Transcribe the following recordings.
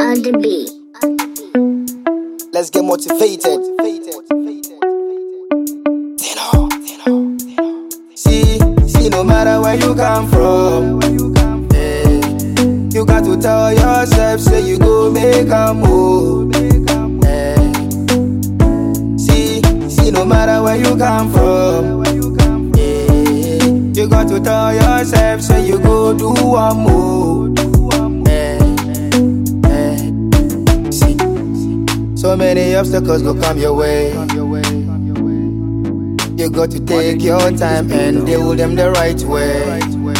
on the beat. Let's get motivated. See, see, no matter where you come from, eh, you got to tell yourself, say you go make a move. eh. See, see, no matter where you come from, eh, you got to tell yourself, say you go do one move. eh, eh. See, so many obstacles go come your way. You got to take your time and deal with them the right way.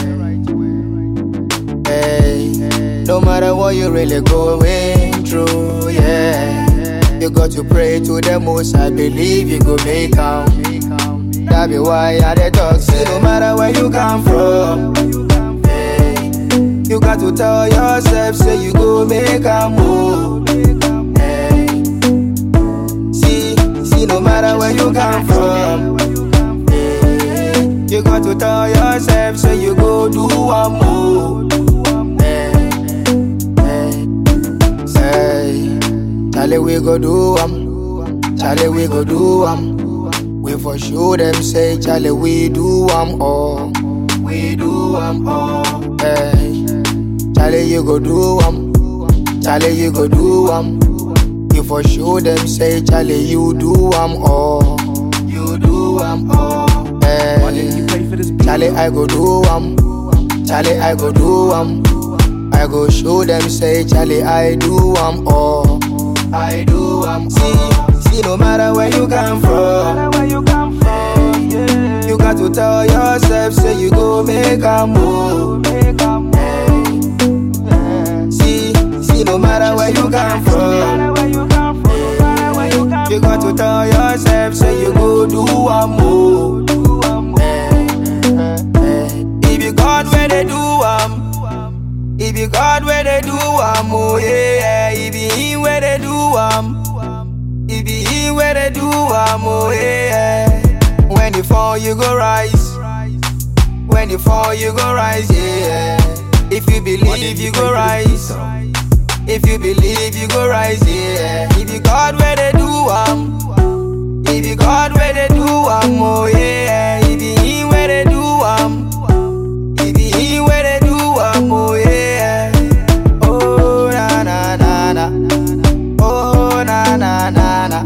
Hey, no matter what you really going through, yeah. You got to pray to the most. I believe you go make out. That be why I the talk say no matter where you come from. Hey, you got to tell yourself say you go make a move. Hey, see, see, no matter where you come from. eh, You got to tell yourself, say you go do one move. Eh, eh, Say, Charlie, we go do am. Charlie, we go do am. We for sure them say, Charlie, we do am all. We do am all. Hey, Charlie, you go do am. Charlie, you go do am. You for sure them say, Charlie, you do am all. You do am all. Hey, Charlie, I go do am. Charlie, I go do am. I go show them say, Charlie, I do am all. I do am see, see, no matter where you come from. You got to tell yourself, say you go make a move. See, see, no matter where you come from. You got to tell yourself, say you go do a move. If you God where they do am, if you God where they do am, oh yeah, if you Him where they do am, if you Him where they do am, oh yeah. When you fall, you go rise. When you fall, you go rise, yeah. If you believe, you go rise. If you believe, you go rise, yeah. If you God where they do am, if you God where they do am, oh yeah. If you Him where they do am, if you Him where they do am, oh yeah. Oh na na na na, oh na na na na,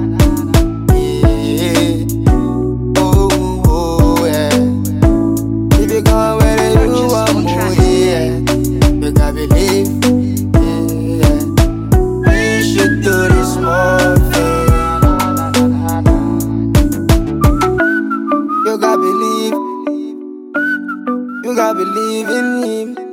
yeah. Oh oh yeah. If you God where they do am, oh yeah. You gotta believe, yeah. We should do this more thing. You gotta believe, you gotta believe in Him.